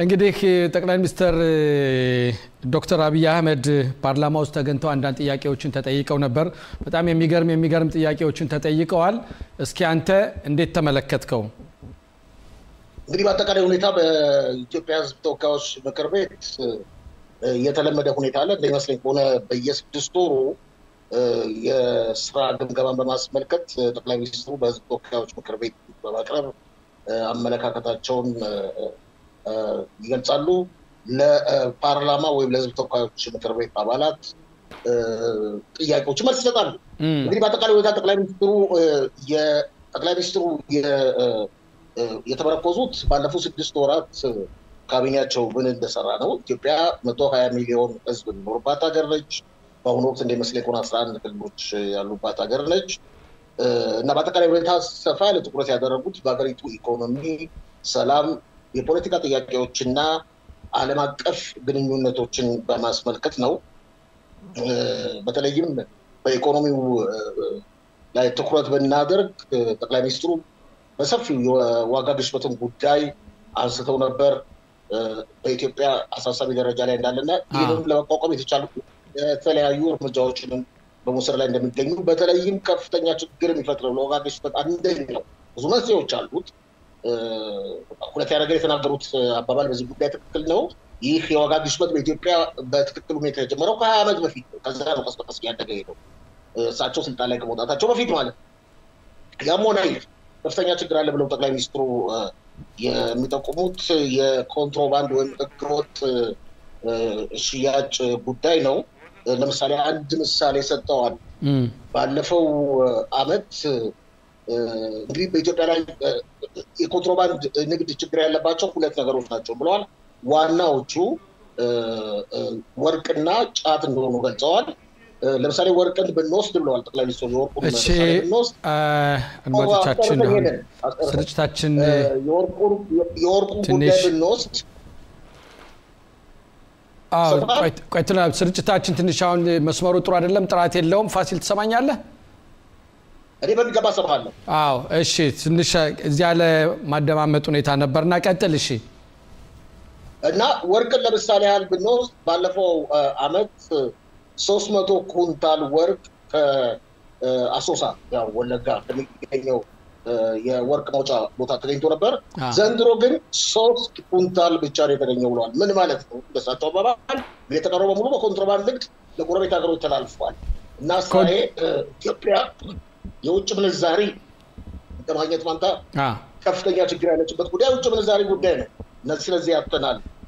እንግዲህ ጠቅላይ ሚኒስትር ዶክተር አብይ አህመድ ፓርላማ ውስጥ ተገኝተው አንዳንድ ጥያቄዎችን ተጠይቀው ነበር። በጣም የሚገርም የሚገርም ጥያቄዎችን ተጠይቀዋል። እስኪ አንተ እንዴት ተመለከትከው? እንግዲህ በአጠቃላይ ሁኔታ በኢትዮጵያ ሕዝብ ተወካዮች ምክር ቤት የተለመደ ሁኔታ አለ። እንደሚመስለኝ ከሆነ በየስድስት ወሩ የስራ ግምገማን በማስመልከት ጠቅላይ ሚኒስትሩ በሕዝብ ተወካዮች ምክር ቤት በማቅረብ አመለካከታቸውን ይገልጻሉ። ለፓርላማ ወይም ለሕዝብ ተወካዮች ምክር ቤት አባላት ጥያቄዎች መልስ ይሰጣሉ። እንግዲህ በአጠቃላይ ሁኔታ ጠቅላይ ሚኒስትሩ ጠቅላይ ሚኒስትሩ የተመረኮዙት ባለፉት ስድስት ወራት ካቢኔያቸው ምን እንደሰራ ነው። ኢትዮጵያ መቶ ሀያ ሚሊዮን ህዝብ የሚኖርባት ሀገር ነች። በአሁኑ ወቅት እንደሚመስለኝ ከሆነ አስራ አንድ ክልሎች ያሉባት ሀገር ነች እና በአጠቃላይ ሁኔታ ሰፋ ያለ ትኩረት ያደረጉት በሀገሪቱ ኢኮኖሚ፣ ሰላም፣ የፖለቲካ ጥያቄዎችና ዓለም አቀፍ ግንኙነቶችን በማስመልከት ነው። በተለይም በኢኮኖሚው ላይ ትኩረት ብናደርግ ጠቅላይ ሚኒስትሩ በሰፊው የዋጋ ግሽበትን ጉዳይ አንስተው ነበር። በኢትዮጵያ አሳሳቢ ደረጃ ላይ እንዳለና ይህንም ለመቋቋም የተቻሉ የተለያዩ እርምጃዎችንም በመውሰድ ላይ እንደሚገኙ በተለይም ከፍተኛ ችግር የሚፈጥረው ለዋጋ ግሽበት አንደኛው ብዙ መንስኤዎች አሉት። ሁለተኛ ነገር የተናገሩት አባባል በዚህ ጉዳይ ትክክል ነው። ይህ የዋጋ ግሽበት በኢትዮጵያ በትክክል ሁኔታ የጀመረው ከሀያ ዓመት በፊት ነው። ከዛ ነው ቀስ በቀስ እያደገ ሄደው እሳቸው ስልጣን ላይ ከመውጣታቸው በፊት ማለት ነው። ያም ሆነ ይህ ከፍተኛ ችግር አለ ብለው ጠቅላይ ሚኒስትሩ የሚጠቁሙት የኮንትሮባንድ ወይም ህገወጥ ሽያጭ ጉዳይ ነው። ለምሳሌ አንድ ምሳሌ ሰጥተዋል። ባለፈው አመት እንግዲህ በኢትዮጵያ ላይ የኮንትሮባንድ ንግድ ችግር ያለባቸው ሁለት ነገሮች ናቸው ብለዋል። ዋናዎቹ ወርቅና ጫት እንደሆኑ ገልጸዋል። ለምሳሌ ወርቅን ብንወስድ ብለዋል ጠቅላይ ሚኒስትሩ የወርቁን እሺ፣ አድማጮቻችን ስርጭታችን የወርቁን ጉዳይ ብንወስድ ቆይትና ስርጭታችን ትንሽ አሁን መስመሩ ጥሩ አይደለም፣ ጥራት የለውም። ፋሲል ትሰማኛለህ? እኔ በሚገባ እሰማሃለሁ። አዎ፣ እሺ። ትንሽ እዚያ ለማደማመጥ ሁኔታ ነበርና ቀጥል። እሺ። እና ወርቅን ለምሳሌ ያህል ብንወስድ ባለፈው አመት ሶስት መቶ ኩንታል ወርቅ ከአሶሳ ያው ወለጋ ከሚገኘው የወርቅ መውጫ ቦታ ተገኝቶ ነበር። ዘንድሮ ግን ሶስት ኩንታል ብቻ ነው የተገኘው ብለዋል። ምን ማለት ነው? እንደሳቸው አባባል የተቀረው በሙሉ በኮንትሮባንድ ንግድ ለጎረቤት ሀገሮች ተላልፏል እና ሳሌ ኢትዮጵያ የውጭ ምንዛሪ ለማግኘት ማንታ ከፍተኛ ችግር ያለችበት ጉዳይ የውጭ ምንዛሪ ጉዳይ ነው። እነዚህ ስለዚህ ያተናል